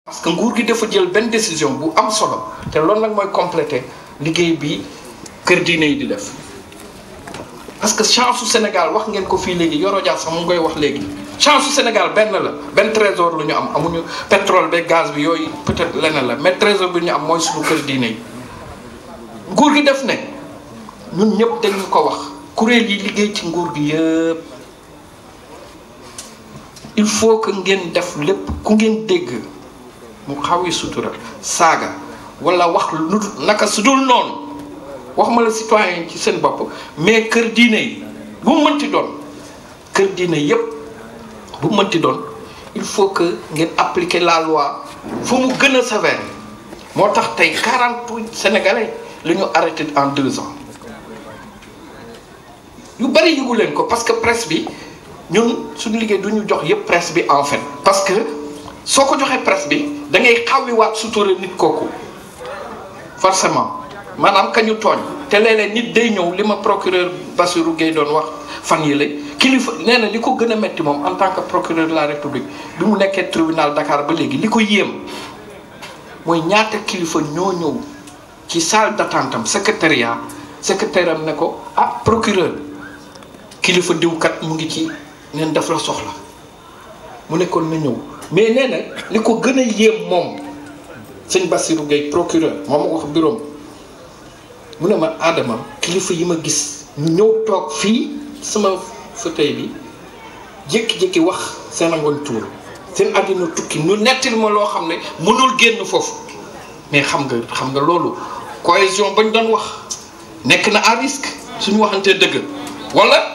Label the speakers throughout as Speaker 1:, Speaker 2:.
Speaker 1: parce que nguur gi dafa jël benn décision bu am solo te loolu nag mooy complété liggéey bi kër diine yi di def parce que chance su Sénégal wax ngeen ko fii léegi Yoro Dia sax mu ngi koy wax léegi chance su Sénégal benn la benn trésor lu ñu am amuñu pétrole be gaz bi yooyu peut-être leneen la mais trésor bi ñu am mooy suñu kër diine yi nguur gi def ne ñun ñëpp dañu ko wax kuréel yi liggéey ci nguur gi yëpp il faut que ngeen def lépp ku ngeen dégg mu xaw yi sutura saaga wala wax lu naka su dul noonu waxuma la citoyen ci seen bopp mais kër diine yi bu mu mënti doon kër diine yépp bu mu mënti doon il faut que ngeen appliquer la loi fu mu gën a sévère moo tax tey 48 sénégalais la ñu arrêté en deux ans yu bari yëgu leen ko parce que presse bi ñun suñu liggéey du ñu jox yépp presse bi en fait parce que soo ko joxee presse bi da ngay xawwiwaat sutura nit kooku forcément maanaam ka ñu tooñ te léeg-léeg nit day ñëw li ma procureur Bassirou Gueye doon wax fan yi la kilifa nee na li ko gën a metti moom en tant que procureur de la république bi mu nekkee tribunal Dakar ba léegi li ko yéem mooy ñaata kilifa ñoo ñëw ci salle d'attente am secrétariat secrétaire am ne ko ah procureur kilifa diwkat mu ngi ci neen daf la soxla mu nekkoon na ñëw mais nee na li ko gën a yéem moom sëñ Bassirou Gueye procureur moom ma wax bureau mu ne ma Adama kilifa yi ma gis ñu ñëw toog fii sama fauteuil bi jékki-jékki wax seen angoon tuur seen àddina tukki ñu nettil ma loo xam ne mënul génn foofu mais xam nga xam nga loolu cohésion bañ doon wax nekk na à risque suñu waxantee dëgg wala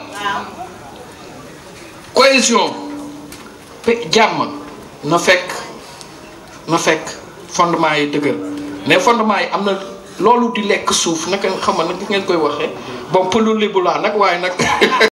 Speaker 1: cohésion pe jàmm na fekk na fekk fondement yi dëgër mais fondement yi am na loolu di lekk suuf naka xam nga nag ngeen koy waxee bon pëlu libu laa nag waaye nag